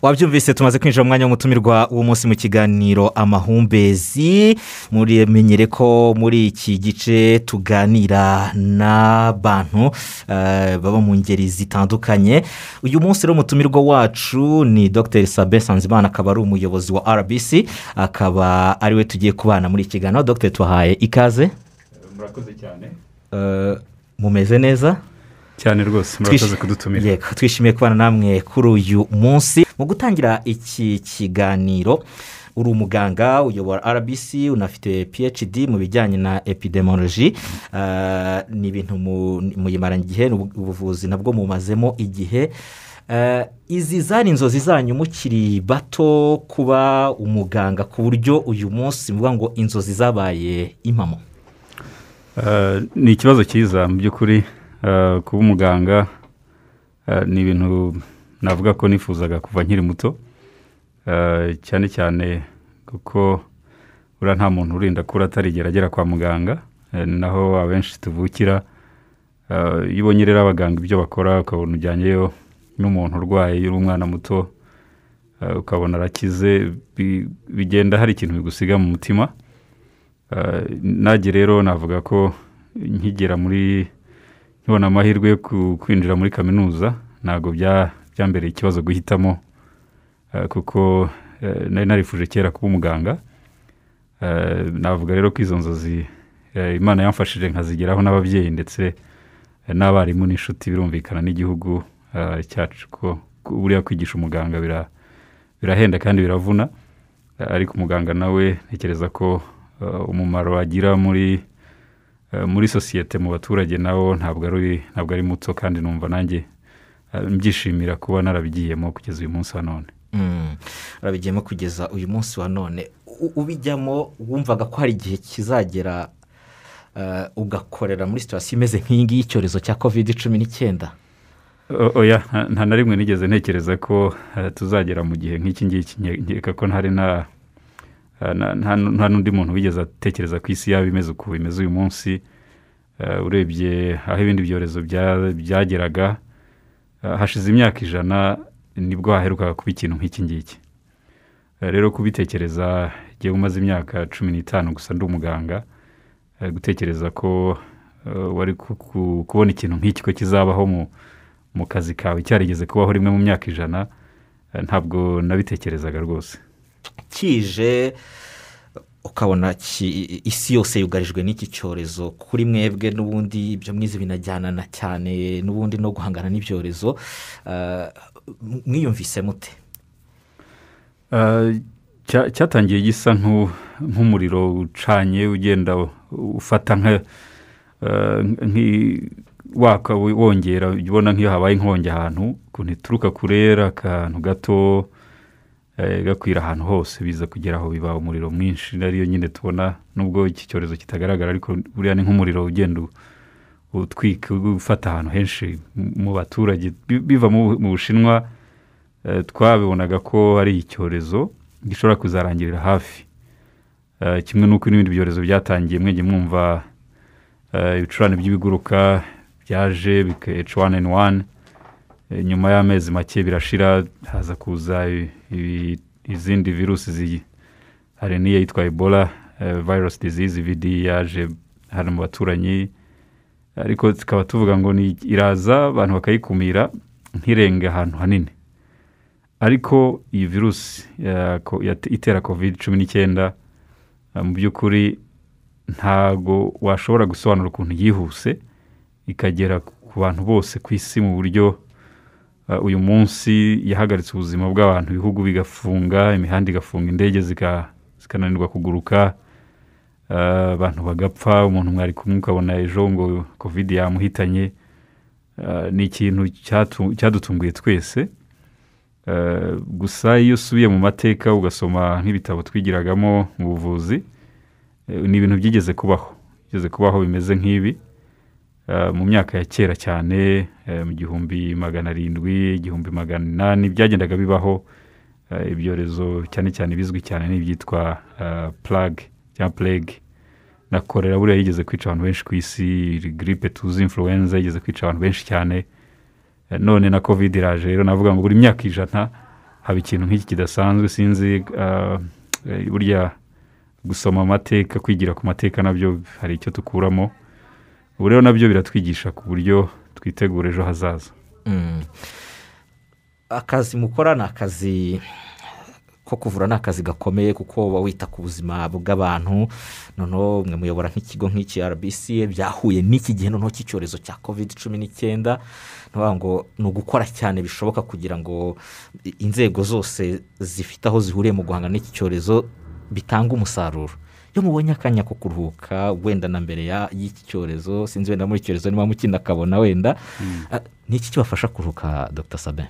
wabyumvise tumaze kwinjira mu mwanya w'umutumirwa uwo munsi mu kiganiro amahumbezi murimenyere ko muri iki gice tuganira n'abantu baba mu ngeri zitandukanye uyu munsi rero umutumirwa wacu ni dr sabe sanzimana akaba ari umuyobozi wa rbc akaba ariwe tugiye kubana muri iki kiganiro dr tuhaye ikaze murakoze cyane mumeze neza cyane rwose murakoze kudutumira yego twishimiye kubana namwe kuri uyu munsi mu gutangira iki kiganiro uri umuganga uyobora rbc unafite phd mu bijyanye na epidemioloji ni ibintu muyimaranye igihe ubuvuzi nabwo mumazemo igihe izi zari inzozi zanyu mukiri bato kuba umuganga ku buryo uyu munsi muvuga ngo inzozi zabaye impamo ni ikibazo cyiza mu by'ukuri kuba umuganga ni ibintu navuga ko nifuzaga kuva nkiri muto cyane cyane kuko buriya nta muntu urinda kuri atarigera agera kwa muganga naho abenshi tuvukira iyo ubonye rero abaganga ibyo bakora ukabona ujyanyeyo n'umuntu urwaye uri umwana muto ukabona arakize bigenda hari ikintu bigusiga mu mutima nage rero navuga ko nkigera muri nkibona amahirwe yo kwinjira muri kaminuza ntabwo byambereye ikibazo guhitamo kuko nari narifuje kera kuba umuganga navuga rero ko izo nzozi imana yamfashije nkazigeraho n'ababyeyi ndetse n'abarimu n'inshuti birumvikana n'igihugu cyacu ko buriya kwigisha umuganga birahenda kandi biravuna ariko umuganga nawe ntekereza ko umumaro agira muri muri sosiyete mu baturage nawo ntabwo ari ntabwo ari muto kandi numva nanjye mbyishimira kuba narabigiyemo kugeza uyu munsi wa none urabigiyemo kugeza uyu munsi wa none ubijyamo wumvaga ko hari igihe kizagera ugakorera muri sitasiyo imeze nk'iyi ngiyi y'icyorezo cya kovide cumi n'icyenda oya nta na rimwe nigeze ntekereza ko tuzagera mu gihe nk'iki ngiki nkeka ko ntari na nta n'undi muntu wigeze atekereza ko isi yaba imeze uko bimeze uyu munsi urebye aho ibindi byorezo byageraga hashize imyaka ijana nibwo haherukaga kuba ikintu nk'iki ngiki rero kubitekereza igihe umaze imyaka cumi n'itanu gusa ndi umuganga gutekereza ko wari kubona ikintu nk'iki ko kizabaho mu kazi kawe cyarigeze kubaho rimwe mu myaka ijana ntabwo nabitekerezaga rwose kije ukabona isi yose yugarijwe n'iki cyorezo kuri mwebwe n'ubundi ibyo mwize binajyanana cyane n'ubundi no guhangana n'ibyorezo mwiyumvise mute cyatangiye gisa nk'umuriro ucanye ugenda ufata waka wongera ubona nk'iyo habaye inkongi ahantu ukuntu ituruka kurera akantu gato gakwira ahantu hose biza kugera aho biba umuriro mwinshi ariyo nyine tubona nubwo iki cyorezo kitagaragara ariko buriya ni nk'umuriro ugenda utwika ufata ahantu henshi mu baturage biva mu bushinwa twabibonaga ko ari icyorezo gishobora kuzarangirira hafi kimwe n'uko n'ibindi byorezo byatangiye mwenge mwumva ibicurane by'ibiguruka byaje bikeca wani eni wani nyuma y'amezi make birashira haza kuza izindi virusi hari n'iyitwa ebola virusi disease vidi yaje hano mu baturanyi ariko tukaba tuvuga ngo iraza abantu bakayikumira ntirenge ahantu hanini ariko iyi virusi itera covid cumi n'icyenda mu by'ukuri ntago washobora gusobanura ukuntu yihuse ikagera ku bantu bose ku isi mu buryo uyu munsi yahagaritse ubuzima bw'abantu ibihugu bigafunga imihanda igafunga indege zikananirwa kuguruka abantu bagapfa umuntu mwari kumwe ukabona ejo ngo kovide yamuhitanye ni ikintu cyadutunguye twese gusa iyo usubiye mu mateka ugasoma nk'ibitabo twigiragamo mu buvuzi ni ibintu byigeze kubaho byigeze kubaho bimeze nk'ibi mu myaka ya kera cyane mu gihumbi magana arindwi igihumbi magana inani byagendaga bibaho ibyorezo cyane cyane bizwi cyane n'ibyitwa purage cyangwa purege na korera buriya yigeze kwica abantu benshi ku isi giripe tuzi influenza yigeze kwica abantu benshi cyane none na kovide iraje rero navuga ngo buri myaka ijana haba ikintu nk'iki kidasanzwe sinzi ah, eh, burya gusoma amateka kwigira ku mateka nabyo hari icyo tukuramo ubu rero nabyo biratwigisha ku buryo twitegura ejo hazaza Mm. akazi mukora ni akazi ko kuvura ni akazi gakomeye kuko uba wita ku buzima bw'abantu noneho mwe muyobora nk'ikigo nk'iki rbc byahuye n'iki gihe noneho cy'icyorezo cya covid cumi n'icyenda ni ukuvuga ngo ni ugukora cyane bishoboka kugira ngo i- inzego zose zifite aho zihuriye mu guhangana n'iki cyorezo bitanga umusaruro iyo mubonye akanya ko kuruhuka wenda na mbere ya- y'iki cyorezo sinzi wenda muri iki cyorezo niba mukina akabona wenda Ah, ni iki kibafasha kuruhuka dr sabe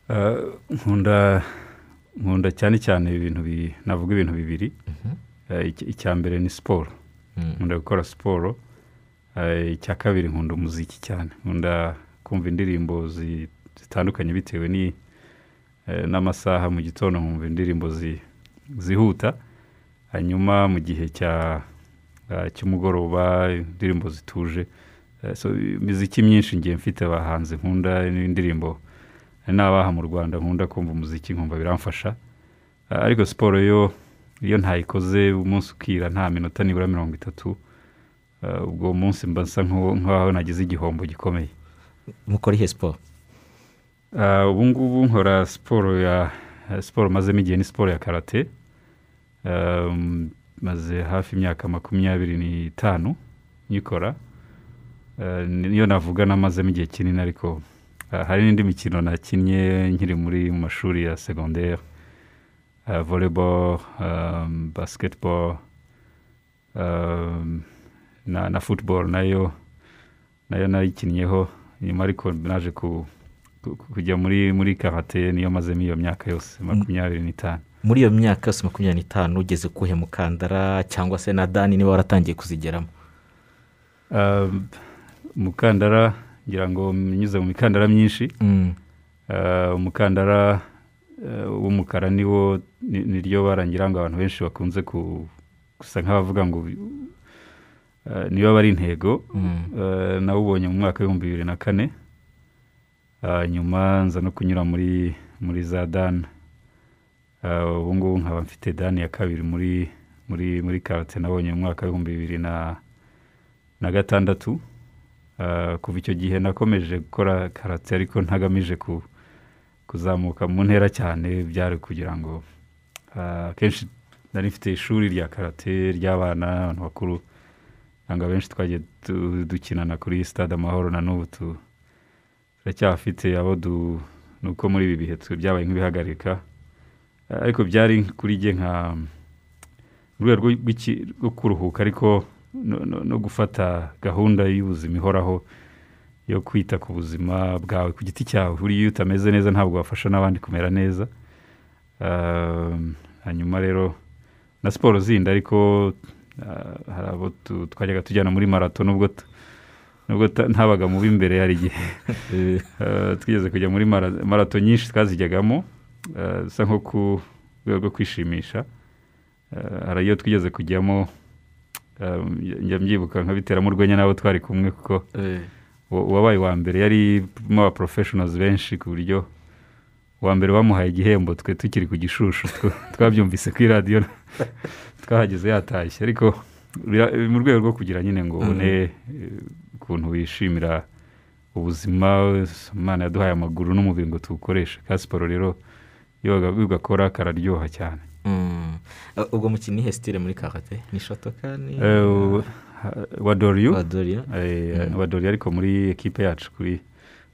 Ah, nkunda nkunda cyane cyane ibintu bi- navuga ibintu bibiri Eh, icya- icya mbere ni siporo nkunda gukora siporo Eh, icya kabiri nkunda umuziki cyane nkunda kumva indirimbo zi- zitandukanye bitewe ni- eh, n'amasaha mu gitondo nkumva indirimbo zi- zihuta hanyuma mu gihe cya ah, cy'umugoroba indirimbo zituje Eh, so, imiziki myinshi ngiye mfite abahanzi nkunda n'indirimbo n'abaha mu rwanda nkunda kumva umuziki nkumva biramfasha Ah, ariko siporo yo iyo ntayikoze umunsi ukira nta minota nibura mirongo itatu ah, ubwo munsi mba nsa nk'uwo- nk'aho nagize igihombo gikomeye mukora ihe siporo Ah, ubu ngubu nkora siporo ya eh, siporo mazemo igihe ni siporo ya karate Um, maze hafi imyaka makumyabiri n'itanu nyikora Ah, niyo navuga namazemo igihe kinini ariko ah, hari n'indi mikino nakinnye nkiri muri mu mashuri ya segonderi Ah, volleyball um, basketball um, na, na football nayo nayo nayikinnyeho nyuma ariko naje ku ku- ku- kujya muri muri karate niyo mazemo iyo myaka yose makumyabiri n'itanu muri iyo myaka yose makumyabiri n'itanu ugeze kuhe mukandara cyangwa se na dani niba waratangiye kuzigeramo Um, umukandara ngira ngo nyuze mu mikandara myinshi Uh, umukandara uh, w'umukara niwo ni- niryo bara ngira ngo abantu benshi bakunze ku- gusa nk'abavuga ngo uh, niyo aba ari intego Mm. Uh, nawubonye mu mwaka w'ibihumbi bibiri na kane Uh, nyuma nza no kunyura muri muri za dani Uh, ubu ngubu nkaba mfite dani ya kabiri muri muri muri karate nabonye mu mwaka w'ibihumbi bibiri na na gatandatu Uh, kuva icyo gihe nakomeje gukora karate ariko ntagamije ku kuzamuka mu ntera cyane byari kugira ngo ah, akenshi nari mfite ishuri rya karate ry'abana abantu bakuru ntabwo abenshi twagiye du- dukinana kuri stade amahoro na n'ubu tu- turacyafite abo du- ni uko muri ibi bihe tu- byabaye nk'ibihagarika Ah, ariko byari kuri jye nka mu rwego rw'iki- rwo kuruhuka ariko no- no- no gufata gahunda y'ubuzima ihoraho yo kwita ku buzima bwawe ku giti cyawe buriya iyo utameze neza ntabwo wafasha n'abandi kumera neza Um, hanyuma rero na siporo zindi ariko ah, hari abo tu- twajyaga tujyana muri marato nubwo tu- nubwo ta- ntabaga mu b'imbere hari igihe Eh, twigeze kujya muri mara- marato nyinshi twazijyagamo eh, bisa nko ku rwego rwo kwishimisha Eh, hari iyo twigeze kujyamo eh, njya mbyibuka nkabiteramo urwenya n'abo twari kumwe kuko uwa- uwabaye uwa mbere yarimo aba professionals benshi ku buryo uwa mbere bamuhaye igihembo twe tukiri ku gishushu tw- twabyumvise kuri radiyo twahageze yatashye ariko bira- mu rwego rwo kugira nyine ngo ubone eh, ukuntu wishimira ubuzima imana yaduhaye amaguru n'umubiri ngo tuwukoreshe ka siporo rero iyo waga- ugakora kararyoha cyane Mm. Uh, ubwo mukino ni ihe sitire muri karate ni shotoka ni Eh, u- wa doriyo Adoriya? Eh, abadori ariko muri ekipe yacu kuri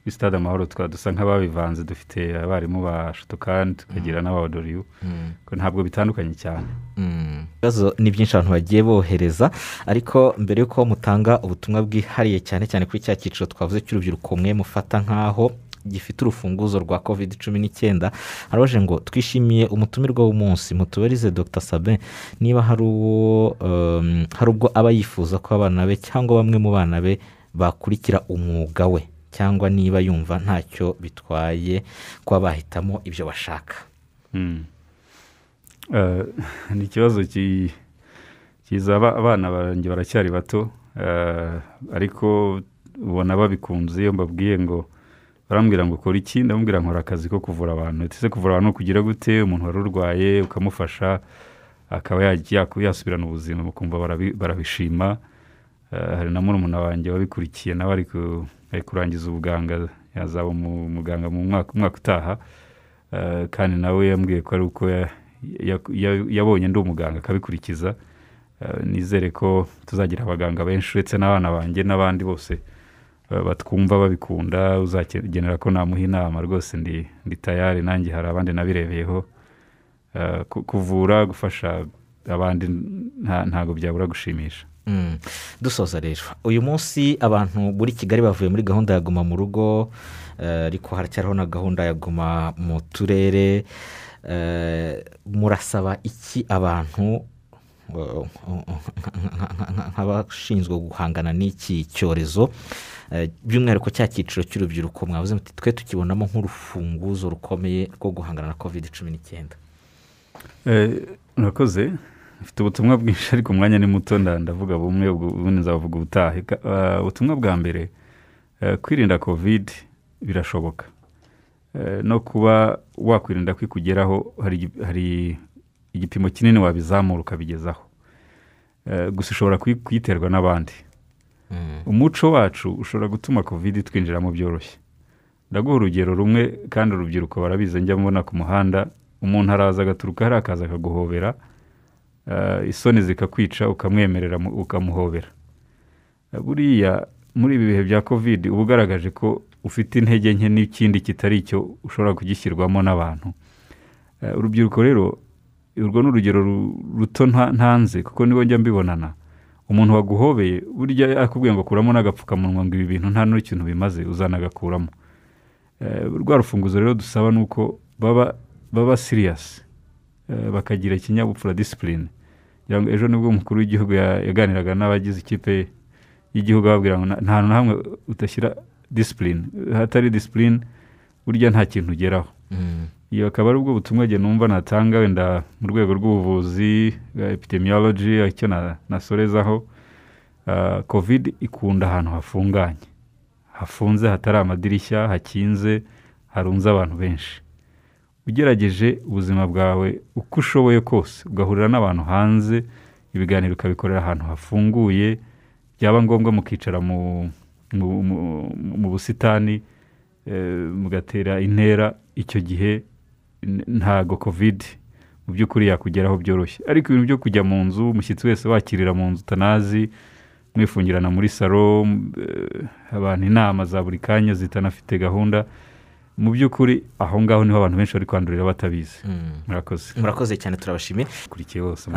kuri stade amahoro twa dusa nk'ababivanze dufite abarimu ba shotokani tukagira n'abadoriyu Mm. ko ntabwo bitandukanye cyane Mm. ibibazo ni byinshi abantu bagiye bohereza ariko mbere y'uko mutanga ubutumwa bwihariye cyane cyane kuri cya cyiciro twavuze cy'urubyiruko mwe mufata nk'aho gifite urufunguzo rwa covid cumi n'icyenda harabaje ngo twishimiye umutumirwa w'umunsi mutubarize dr sabin niba hari uwo um, hari ubwo aba yifuza ko abana be cyangwa bamwe mu bana be bakurikira umwuga we cyangwa niba yumva ntacyo bitwaye kuba bahitamo ibyo bashaka Mm. Eh, ni ikibazo ki- kiza aba- abana banjye baracyari bato eh, ariko ubona babikunze iyo mbabwiye ngo barambwira ngo ukora iki ndamubwira nkora akazi ko kuvura abantu ese kuvura abantu kugira gute umuntu wari urwaye ukamufasha akaba yasubirana ubuzima ukumva barabishima hari na murumuna wanjye wabikurikiye nawe ari kurangiza ubuganga yazaba umuganga mu mwaka utaha kandi nawe yambwiye ko ari uko yabonye ndi umuganga akabikurikiza nizere ko tuzagira abaganga benshi uretse n'abana banjye n'abandi bose batwumva babikunda uzagenera ko namuha inama rwose ndi tayari nanjye hari abandi nabirebeyeho kuvura gufasha abandi ntabwo byabura gushimisha dusoza rero uyu munsi abantu muri kigali bavuye muri gahunda ya guma mu rugo ariko haracyariho na gahunda ya guma mu turere murasaba iki abantu nk'abashinzwe guhangana n'iki cyorezo by'umwihariko cya cyiciro cy'urubyiruko mwabuze muti twe tukibonamo nk'urufunguzo rukomeye rwo guhangana na kovide cumi n'icyenda murakoze mfite ubutumwa bwinshi ariko umwanya ni muto ndavuga bumwe ubundi nzavuga ubutaha ubutumwa bwa mbere kwirinda kovide birashoboka no kuba wakwirinda ko ikugeraho hari igipimo kinini wabizamura ukabigezaho gusa ushobora kuyiterwa n'abandi umuco wacu ushobora gutuma kovide twinjiramo byoroshye ndaguha urugero rumwe kandi urubyiruko barabizi njya mbona ku muhanda umuntu araza agaturuka hariya akaza akaguhobera isoni zikakwica ukamwemerera ukamuhobera buriya muri ibi bihe bya kovide uba ugaragaje ko ufite intege nke n'ikindi kitari icyo ushobora kugishyirwamo n'abantu urubyiruko rero urwo ni urugero ruto ntanze kuko nibo njya mbibonana umuntu waguhobeye burya akubwiye ngo akuramo n'agapfukamunwa ngo ibi bintu nta n'ikintu bimaze uzanagakuramo rwa rufunguzo rero dusaba ni uko baba baba siriyasi bakagira ikinyabupfura disipurine kugira ngo ejo nibwo umukuru w'igihugu yaganiraga n'abagize ikipe y'igihugu ababwira ngo nta hantu na hamwe utashyira disipurine hatari disipurine burya nta kintu ugeraho iyo akaba ari ubwo butumwa njye numva natanga wenda mu rwego rw'ubuvuzi bwa epidemiology icyo nasorezaho kovide ikunda ahantu hafunganye hafunze hatari amadirishya hakinze harunze abantu benshi ugerageje ubuzima bwawe uko ushoboye kose ugahurira n'abantu hanze ibiganiro ukabikorera ahantu hafunguye byaba ngombwa mukicara mu busitani mugatera intera icyo gihe ntago kovide mu by'ukuri yakugeraho byoroshye ariko ibintu byo kujya mu nzu umushyitsi wese wakirira mu nzu utanazi mwifungirana muri salo abantu inama za buri kanya zitanafite gahunda mu by'ukuri aho ngaho niho abantu benshi bari kwandurira batabizi murakoze murakoze cyane turabashimiye ukurikiye bose